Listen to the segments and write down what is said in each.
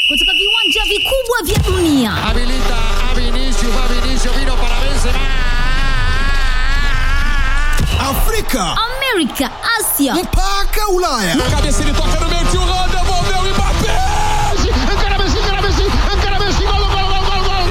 kutoka viwanja vikubwa vya dunia. Habilita a Vinicius, va Vinicius, vino para Benzema. Afrika Amerika, Asia mpaka Ulaya. Cabeça ele toca no meio, tio Rô, devolveu o Mbappé. Encara Messi, encara Messi, encara Messi, gol, gol, gol, gol, gol.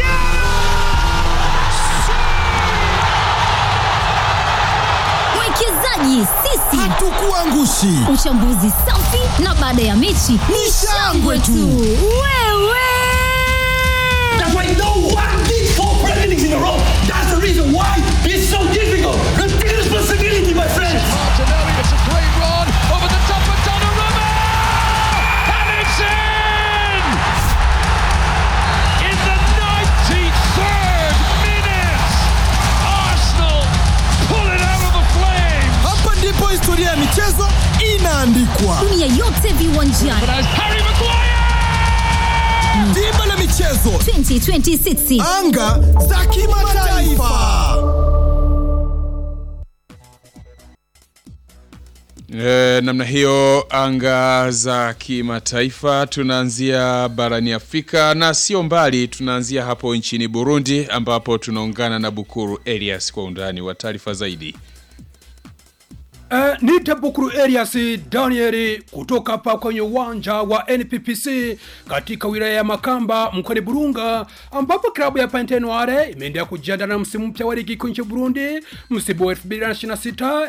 mwekezaji sisi, Hatukuangushi. uchambuzi safi na baada ya mechi ni shangwe tu. Wewe That's why no one did four Premier Leagues in a row. That's the reason why it's so difficult. Take responsibility, my friends. Martinelli, it's a great run over the top of Donnarumma. And it's in! In the 93rd minute, Arsenal pull it out of the flames. Hapa ndipo historia ya michezo inaandikwa. dunia yote viwanjani As Harry Maguire! Dimba la michezo, 2026 anga za kimataifa. E, namna hiyo anga za kimataifa tunaanzia barani Afrika na sio mbali, tunaanzia hapo nchini Burundi ambapo tunaungana na Bukuru Elias kwa undani wa taarifa zaidi. Uh, nite Bukuru Elias Danieli kutoka hapa kwenye uwanja wa NPPC katika wilaya ya Makamba mkoani Burunga, ambapo klabu ya Pantenoire imeendelea kujiandaa na msimu mpya wa ligi kuu nchini Burundi msimu wa 2026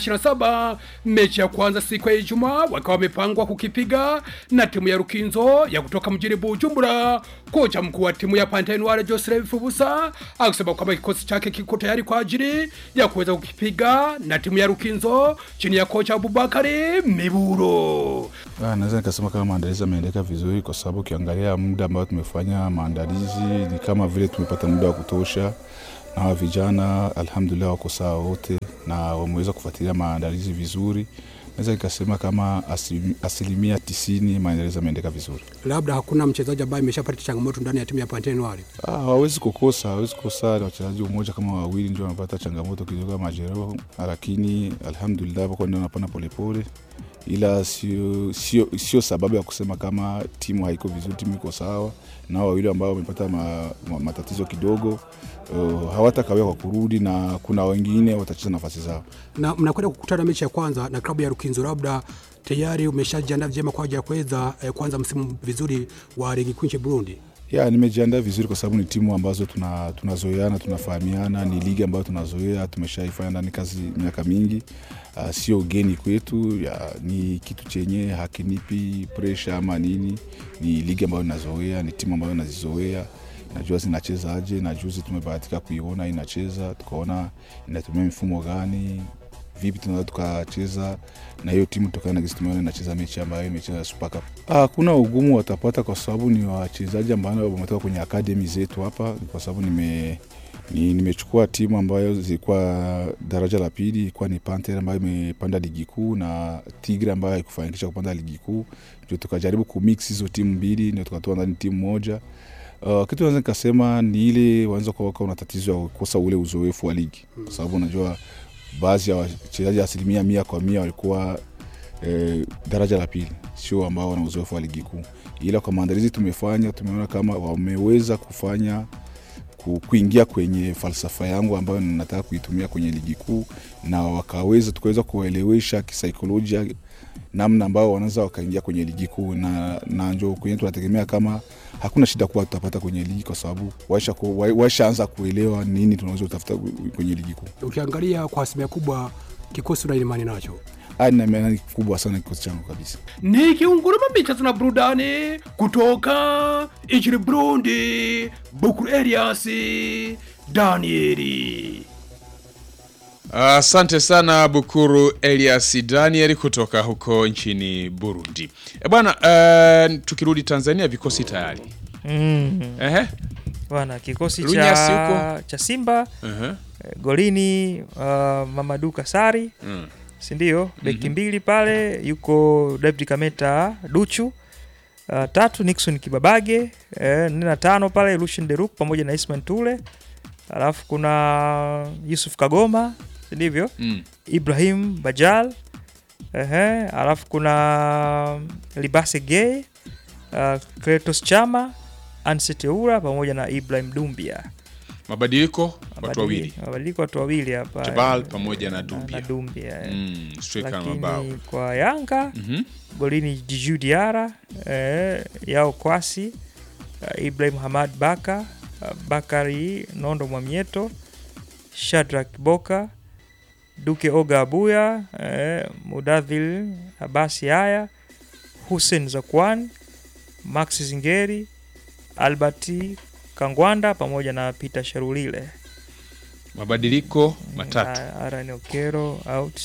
2027. Mechi ya kwanza siku ya Ijumaa wakiwa wamepangwa kukipiga na timu ya Rukinzo ya kutoka mjini Bujumbura. Kocha mkuu wa timu ya Pantenoire Joseph Fubusa akisema kwamba kikosi chake kiko tayari kwa ajili ya kuweza kukipiga na timu ya Rukinzo chini ya kocha Abubakari Miburo. Ah, naweza nikasema kama maandalizi yameendeka vizuri, kwa sababu ukiangalia muda ambao tumefanya maandalizi ni kama vile tumepata muda wa kutosha, na hawa vijana alhamdulillah wako sawa wote na wameweza kufuatilia maandalizi vizuri. Naweza nikasema kama asili- asilimia tisini maandalizi yameendeka vizuri. Labda hakuna mchezaji ambaye ameshapata changamoto ndani ya timu ya Pantenoire. Ah, hawezi kukosa, hawezi kukosa. Ni wachezaji umoja kama wawili ndio wanapata changamoto kidogo ya majeraha, lakini alhamdulillah wako ndio wanapana polepole, ila sio sio sio sababu ya kusema kama timu haiko vizuri. Timu iko sawa, na hao wawili ambao wamepata ma, ma, matatizo kidogo uh, hawatakawia kwa kurudi, na kuna wengine watacheza nafasi zao. Na mnakwenda kukutana mechi ya kwanza na klabu ya Rukinzo, labda tayari umeshajiandaa vyema kwa ajili ya kuweza eh, kuanza msimu vizuri wa ligi kuu nchini Burundi. ya nimejiandaa vizuri kwa sababu ni timu ambazo tuna tunazoeana tunafahamiana ni ligi ambayo tunazoea tumeshaifanya ndani kazi miaka mingi uh, sio ugeni kwetu ya, ni kitu chenye hakinipi presha ama nini ni ligi ambayo nazoea ni timu ambayo nazizoea najua zinachezaje na juzi tumebahatika kuiona inacheza tukaona inatumia mifumo gani vipi tunaweza tukacheza na hiyo timu tokana na gisi tumeona inacheza mechi ambayo imecheza Super Cup. Ah, kuna ugumu watapata kwa sababu ni wachezaji ambao wametoka kwenye akademi zetu hapa, kwa sababu nime ni, nimechukua timu ambayo zilikuwa daraja la pili, ilikuwa ni Panther ambayo imepanda ligi kuu na Tigre ambayo haikufanikisha kupanda ligi kuu, ndio tukajaribu kumix hizo timu mbili, ndio tukatoa ndani timu moja. Uh, kitu naweza nikasema ni ile wanaweza kuwa wako na tatizo ya kukosa ule uzoefu wa ligi, kwa sababu unajua baadhi ya wachezaji asilimia mia kwa mia walikuwa eh, daraja la pili, sio ambao wana uzoefu wa ligi kuu, ila kwa maandalizi tumefanya, tumeona kama wameweza kufanya ku- kuingia kwenye falsafa yangu ambayo nataka kuitumia kwenye ligi kuu, na wakaweza tukaweza kuwaelewesha kisaikolojia namna ambao wanaweza wakaingia kwenye ligi kuu, na, na njo kwenye tunategemea kama hakuna shida kuwa tutapata kwenye ligi, kwa sababu waisha ku- wa- waishaanza kuelewa nini tunaweza kutafuta kwenye ligi kuu. Ukiangalia kwa asilimia kubwa kikosi una imani nacho. Ah, nina imani kubwa sana kikosi changu kabisa. Ni kiunguruma michezo na burudani kutoka nchini Burundi. Bukuru Elias Danieli. Asante sana Bukuru Elias Daniel kutoka huko nchini Burundi. E bwana, uh, tukirudi Tanzania vikosi tayari. Mm. Ehe. Bwana kikosi Lunyasi cha, huko? cha Simba Ehe. eh, golini uh, Mamadu Kasari Mm. si ndio? Beki mbili pale yuko David Kameta Duchu. Uh, tatu Nixon Kibabage eh, nne na tano pale Lucien Deruk pamoja na Isman Tule, alafu kuna Yusuf Kagoma si ndivyo? Mm. Ibrahim Bajal ehe, alafu kuna Libase Gay uh, Kletos Chama, Ansete Ura pamoja na Ibrahim Dumbia. Mabadiliko watu wawili. Mabadiliko watu wawili hapa. Jabal pamoja na Na Dumbia. Dumbia. eh. Mm, striker na Lakini mabao. kwa Yanga Mhm. golini Djigui Diarra, eh, Yao Kwasi, uh, Ibrahim Hamad Baka, uh, Bakari Nondo Mwamieto, Shadrack Boka, Duke Oga Abuya, eh, Mudadhil Abasi Haya, Hussein Zakwan, Max Zingeri, Alberti Kangwanda pamoja na Peter Sharulile. Mabadiliko matatu. Na Aaron Okero out.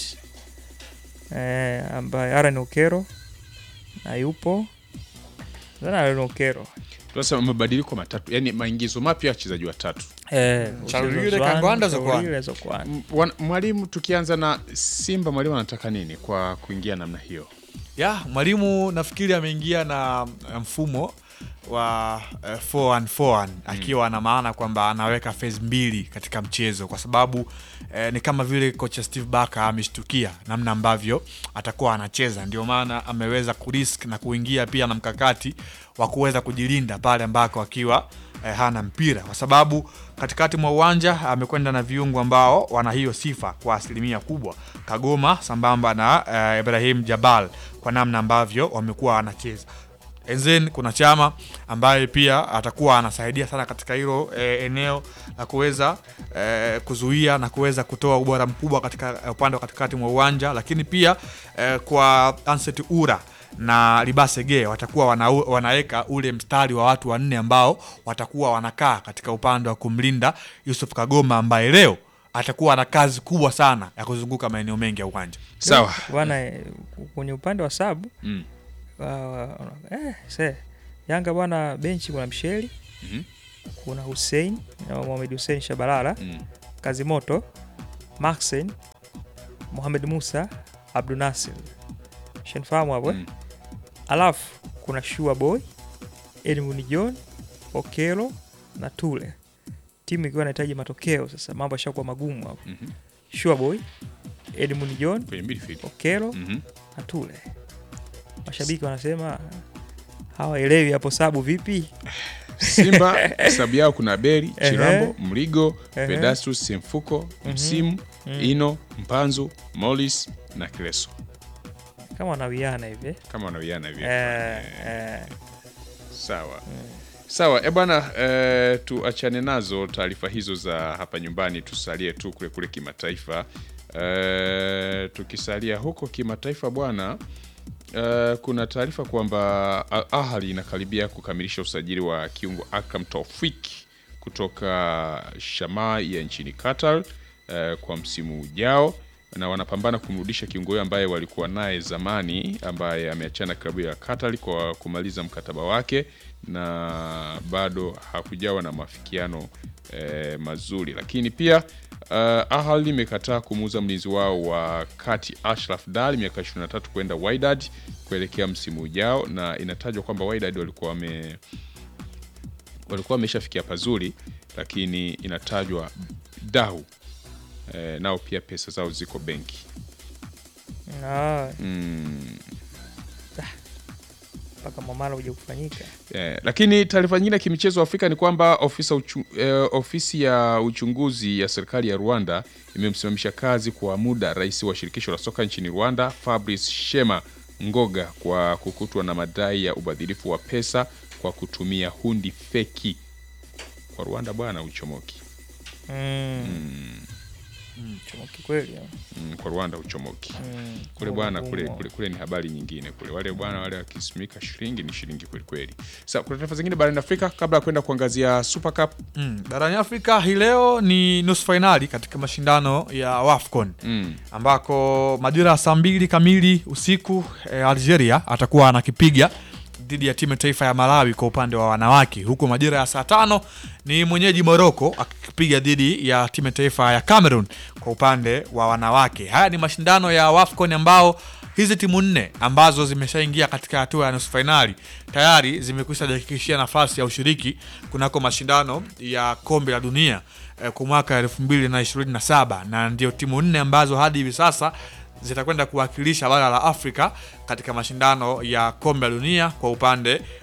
Eh, ambaye Aaron Okero na yupo Zana Aaron Okero. Tunasema mabadiliko matatu, yani maingizo mapya ya wachezaji watatu. Eh, Charulile, Zwan, Kangwanda, Zokwan. Charulile, Zokwan. M- wan- Mwalimu, tukianza na Simba, mwalimu anataka nini kwa kuingia namna hiyo? ya mwalimu nafikiri ameingia na eh, mfumo wa eh, 4-1-4-1 akiwa na maana kwamba anaweka phase mbili katika mchezo kwa sababu eh, ni kama vile kocha Steve Barker ameshtukia namna ambavyo atakuwa anacheza, ndio maana ameweza kurisk na kuingia pia na mkakati wa kuweza kujilinda pale ambako akiwa eh, hana mpira kwa sababu katikati mwa uwanja amekwenda na viungo ambao wana hiyo sifa kwa asilimia kubwa, Kagoma sambamba na eh, Ibrahim Jabal kwa namna ambavyo wamekuwa wanacheza. And then kuna Chama ambaye pia atakuwa anasaidia sana katika hilo eh, eneo la kuweza eh, kuzuia na kuweza kutoa ubora mkubwa katika eh, upande wa katikati mwa uwanja, lakini pia eh, kwa Anset Ura na Libasege watakuwa wana, wanaweka ule mstari wa watu wanne ambao watakuwa wanakaa katika upande wa kumlinda Yusuf Kagoma ambaye leo atakuwa na kazi kubwa sana ya kuzunguka maeneo mengi ya uwanja. Sawa. Bwana eh, kwenye upande wa sabu Mm. uh, eh, se Yanga bwana benchi kuna Msheli Mhm. kuna Hussein na Mohamed Hussein Shabalala Mm. Kazimoto Maxen Mohamed Musa Abdul Nasir shenfahamu hapo eh? Mm. alafu kuna Shua Boy Edmund John Okelo na Tule timu ikiwa inahitaji matokeo sasa mambo yashakuwa magumu hapo Mhm. Shua Boy Edmund John Kwenye midfield. Okelo Mhm. na Tule mashabiki wanasema hawaelewi hapo sabu vipi Simba sababu yao kuna Beri, Ehe. Chirambo, Mligo, Ehe. Pedastus, Semfuko, Msimu, Ino, Mpanzu, Molis na Kileso. kama wanawiana hivi Kama wanawiana hivi. eh, eh. Sawa. Sawa, e bwana, e, tuachane nazo taarifa hizo za hapa nyumbani, tusalie tu kule kule kimataifa. E, tukisalia huko kimataifa bwana, e, kuna taarifa kwamba Al Ahly inakaribia kukamilisha usajili wa kiungo Akram Taufik kutoka Shamai ya nchini Qatar e, kwa msimu ujao na wanapambana kumrudisha kiungo huyo ambaye walikuwa naye zamani, ambaye ameachana klabu ya Qatar kwa kumaliza mkataba wake na bado hakujawa na mafikiano eh, mazuri. Lakini pia uh, Ahly imekataa kumuuza mlinzi wao wa kati Ashraf Dali miaka 23 kwenda Wydad kuelekea msimu ujao, na inatajwa kwamba Wydad walikuwa wame walikuwa wameshafikia pazuri, lakini inatajwa dau eh, nao pia pesa zao ziko benki Ah, mm. mpaka mwamala kuja kufanyika Eh, lakini taarifa nyingine ya kimichezo Afrika ni kwamba ofisa uchu, eh, ofisi ya uchunguzi ya serikali ya Rwanda imemsimamisha kazi kwa muda rais wa shirikisho la soka nchini Rwanda Fabrice Shema Ngoga kwa kukutwa na madai ya ubadhirifu wa pesa kwa kutumia hundi feki. Kwa Rwanda bwana uchomoki. mm. chomoki kweli ah. Mm, kwa Rwanda uchomoki. Mm, Kule ngumu, bwana kule, ngumu. kule, kule ni habari nyingine kule. Wale bwana wale wakisimika shilingi ni shilingi kweli kweli. Sasa kuna taarifa zingine barani Afrika kabla ya kwenda kuangazia Super Cup. Mm, barani Afrika hii leo ni nusu fainali katika mashindano ya WAFCON Mm. ambako majira ya saa mbili kamili usiku eh, Algeria atakuwa anakipiga dhidi ya timu ya taifa ya Malawi kwa upande wa wanawake, huku majira ya saa tano ni mwenyeji Morocco akipiga dhidi ya timu ya taifa ya Cameroon kwa upande wa wanawake. Haya ni mashindano ya WAFCON ambao hizi timu nne ambazo zimeshaingia katika hatua ya nusu fainali tayari zimekwisha jihakikishia nafasi ya ushiriki kunako mashindano ya kombe la dunia eh, kwa mwaka elfu mbili na ishirini na saba na ndio timu nne ambazo hadi hivi sasa zitakwenda kuwakilisha bara la Afrika katika mashindano ya kombe la dunia kwa upande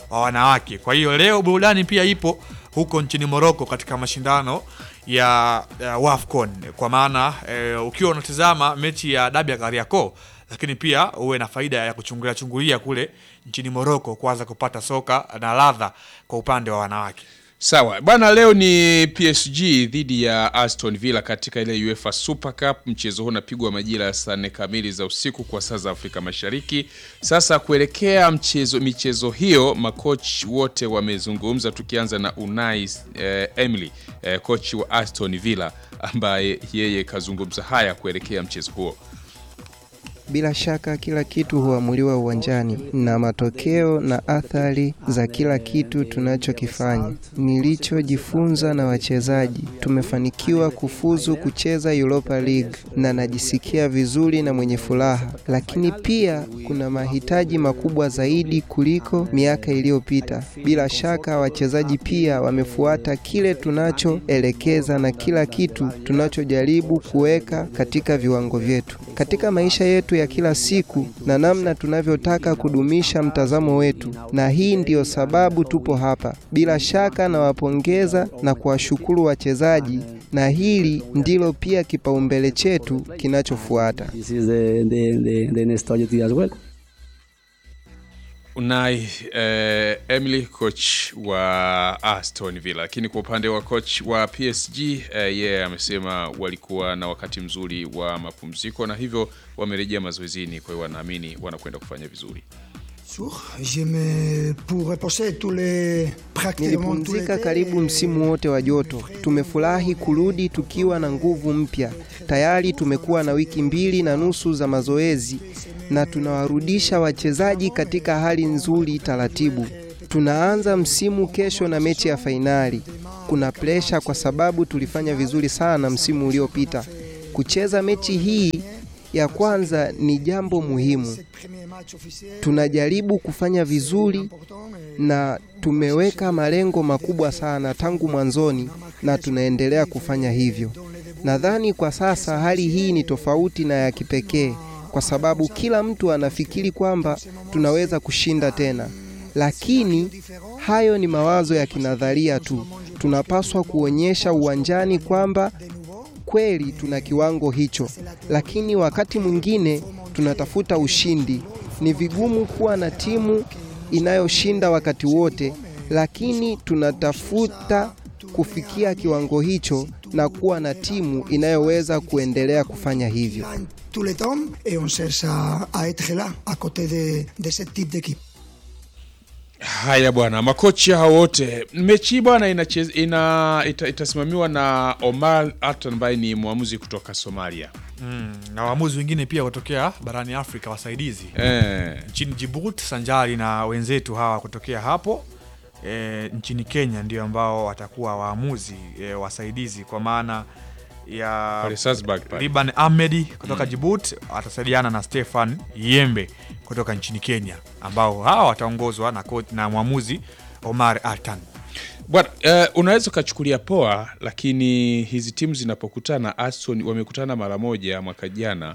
wa wanawake. Kwa hiyo leo burudani pia ipo huko nchini Morocco katika mashindano ya, ya WAFCON kwa maana eh, ukiwa unatizama mechi ya dabi ya Kariakoo lakini pia uwe na faida ya kuchungulia chungulia kule nchini Morocco kuanza kupata soka na ladha kwa upande wa wanawake. Sawa bwana, leo ni PSG dhidi ya Aston Villa katika ile UEFA Super Cup. Mchezo huu unapigwa majira ya saa nne kamili za usiku kwa saa za Afrika Mashariki. Sasa kuelekea mchezo michezo hiyo, makoch wote wamezungumza, tukianza na Unai eh, Emery eh, kochi wa Aston Villa ambaye yeye kazungumza haya kuelekea mchezo huo. Bila shaka kila kitu huamuliwa uwanjani na matokeo na athari za kila kitu tunachokifanya. Nilichojifunza na wachezaji, tumefanikiwa kufuzu kucheza Europa League na najisikia vizuri na mwenye furaha, lakini pia kuna mahitaji makubwa zaidi kuliko miaka iliyopita. Bila shaka wachezaji pia wamefuata kile tunachoelekeza na kila kitu tunachojaribu kuweka katika viwango vyetu katika maisha yetu ya kila siku na namna tunavyotaka kudumisha mtazamo wetu, na hii ndiyo sababu tupo hapa. Bila shaka nawapongeza na kuwashukuru wachezaji, na hili ndilo pia kipaumbele chetu kinachofuata. This is the, the, the, the next target as well. Unai eh, Emily coach wa Aston Villa, lakini kwa upande wa coach wa PSG eh, yeye yeah, amesema walikuwa na wakati mzuri wa mapumziko na hivyo wamerejea mazoezini, kwa hiyo wanaamini wanakwenda kufanya vizuri. Nilipumzika karibu msimu wote wa joto. Tumefurahi kurudi tukiwa na nguvu mpya. Tayari tumekuwa na wiki mbili na nusu za mazoezi na tunawarudisha wachezaji katika hali nzuri taratibu. Tunaanza msimu kesho na mechi ya fainali. Kuna presha kwa sababu tulifanya vizuri sana msimu uliopita. Kucheza mechi hii ya kwanza ni jambo muhimu. Tunajaribu kufanya vizuri na tumeweka malengo makubwa sana tangu mwanzoni na tunaendelea kufanya hivyo. Nadhani kwa sasa hali hii ni tofauti na ya kipekee kwa sababu kila mtu anafikiri kwamba tunaweza kushinda tena, lakini hayo ni mawazo ya kinadharia tu. Tunapaswa kuonyesha uwanjani kwamba kweli tuna kiwango hicho, lakini wakati mwingine tunatafuta ushindi. Ni vigumu kuwa na timu inayoshinda wakati wote, lakini tunatafuta kufikia kiwango hicho na kuwa na timu inayoweza kuendelea kufanya hivyo. tous les temps et on cherche à, à être là à côté de, de ce type d'équipe. Haya bwana, makocha hao wote, mechi hii bwana inacheza ina ita, itasimamiwa na Omar Atan ambaye ni mwamuzi kutoka Somalia. Mm, na waamuzi wengine pia kutokea barani Afrika wasaidizi Eh. nchini Djibouti sanjari na wenzetu hawa kutokea hapo e, nchini Kenya ndio ambao watakuwa waamuzi e, wasaidizi kwa maana ya Pale Salzburg pale. Liban Ahmedi kutoka Djibouti atasaidiana na Stefan Yembe kutoka nchini Kenya ambao hawa wataongozwa na, coach- na mwamuzi Omar Atan. Bwana, eh, unaweza ukachukulia poa, lakini hizi timu zinapokutana, Aston wamekutana mara moja mwaka jana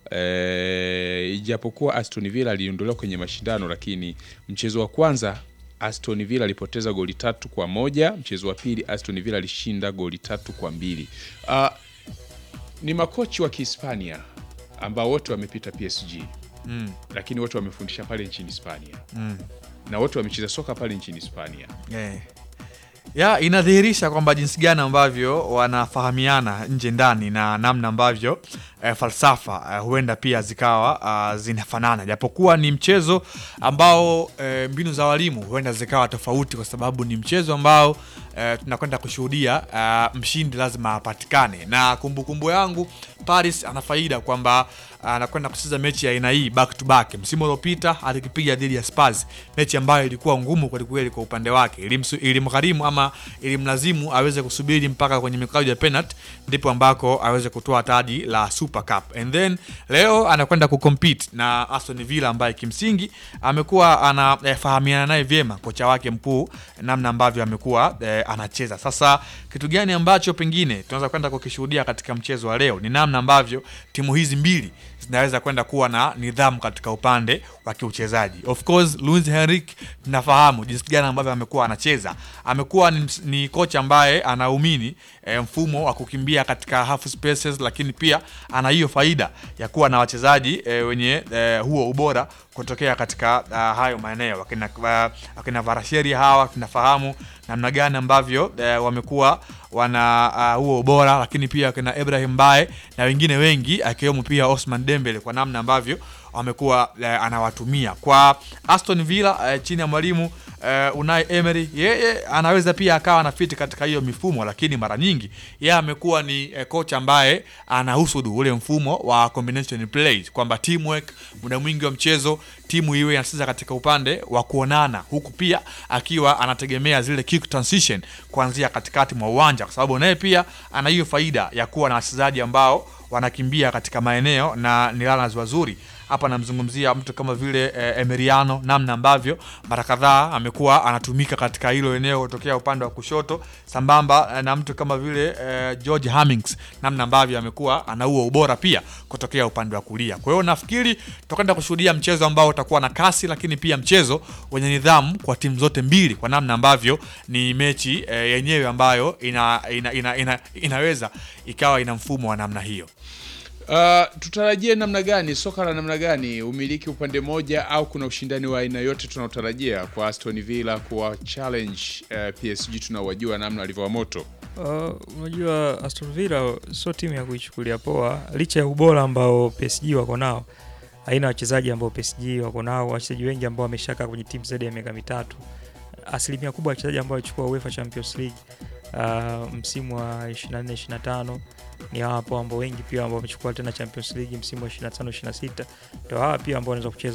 eh, ijapokuwa Aston Villa aliondolewa kwenye mashindano, lakini mchezo wa kwanza Aston Villa alipoteza goli tatu kwa moja. Mchezo wa pili Aston Villa alishinda goli tatu kwa mbili. Uh, ni makochi wa Kihispania ambao wote wamepita PSG Mm. lakini wote wamefundisha pale nchini Hispania Mm. na wote wamecheza soka pale nchini Hispania. Eh. ya inadhihirisha kwamba jinsi gani ambavyo wanafahamiana nje ndani na namna ambavyo eh, falsafa eh, huenda pia zikawa uh, zinafanana japokuwa ni mchezo ambao eh, mbinu za walimu huenda zikawa tofauti kwa sababu ni mchezo ambao eh, tunakwenda kushuhudia uh, mshindi lazima apatikane na kumbukumbu kumbu yangu Paris ana faida kwamba anakwenda kucheza mechi ya aina hii back to back. Msimu uliopita alikipiga dhidi ya Spurs, mechi ambayo ilikuwa ngumu kweli kweli kwa upande wake, Ilimsu- ilimgharimu ama ilimlazimu aweze kusubiri mpaka kwenye mikwaju ya penalty ndipo ambako aweze kutoa taji la Super Cup. And then leo anakwenda kucompete na Aston Villa ambaye kimsingi amekuwa anafahamiana naye vyema kocha wake mkuu, namna ambavyo amekuwa eh, anacheza. Sasa kitu gani ambacho pengine tunaweza kwenda kukishuhudia katika mchezo wa leo ni namna ambavyo timu hizi mbili zinaweza kwenda kuwa na nidhamu katika upande wa kiuchezaji. Of course Luis Henrique tunafahamu jinsi gani ambavyo amekuwa anacheza. Amekuwa ni, ms- ni kocha ambaye anaumini e, mfumo wa kukimbia katika half spaces, lakini pia ana hiyo faida ya kuwa na wachezaji e, wenye e, huo ubora kutokea katika uh, hayo maeneo akina, uh, akina Varasheri hawa tunafahamu namna gani ambavyo uh, wamekuwa wana uh, huo ubora, lakini pia akina Ibrahim Bae na wengine wengi akiwemo pia Osman Dembele kwa namna ambavyo amekuwa uh, anawatumia kwa Aston Villa uh, chini ya mwalimu uh, Unai Emery, yeye anaweza pia akawa na fiti katika hiyo mifumo, lakini mara nyingi yeye amekuwa ni uh, kocha ambaye anahusudu ule mfumo wa combination plays, kwamba teamwork, muda mwingi wa mchezo timu iwe inacheza katika upande wa kuonana, huku pia akiwa anategemea zile kick transition kuanzia katikati mwa uwanja, kwa sababu naye pia ana hiyo faida ya kuwa na wachezaji ambao wanakimbia katika maeneo na ni runners wazuri. Hapa namzungumzia mtu kama vile eh, Emeriano, namna ambavyo mara kadhaa amekuwa anatumika katika hilo eneo kutokea upande wa kushoto, sambamba eh, na mtu kama vile eh, George Hammings, namna ambavyo amekuwa ana huo ubora pia kutokea upande wa kulia. Kwa hiyo nafikiri tutakwenda kushuhudia mchezo ambao utakuwa na kasi, lakini pia mchezo wenye nidhamu kwa timu zote mbili, kwa namna ambavyo ni mechi eh, yenyewe ambayo ina, ina, ina, ina, inaweza ikawa ina mfumo wa namna hiyo. Uh, tutarajie namna gani soka la namna gani umiliki upande moja au kuna ushindani wa aina yote tunaotarajia kwa Aston Villa kuwa challenge uh, PSG tunawajua namna walivyowa moto Uh, unajua Aston Villa sio timu ya kuichukulia poa, licha ya ubora ambao PSG wako nao. Haina wachezaji ambao PSG wako nao, wachezaji wengi ambao wameshakaa kwenye timu zaidi ya miaka mitatu. Asilimia kubwa ya wachezaji ambao walichukua UEFA Champions League uh, msimu wa 24 25 ni hawa hapo ambao wengi pia ambao wamechukua tena Champions League msimu wa 25 26 ndio hawa pia ambao wanaweza kucheza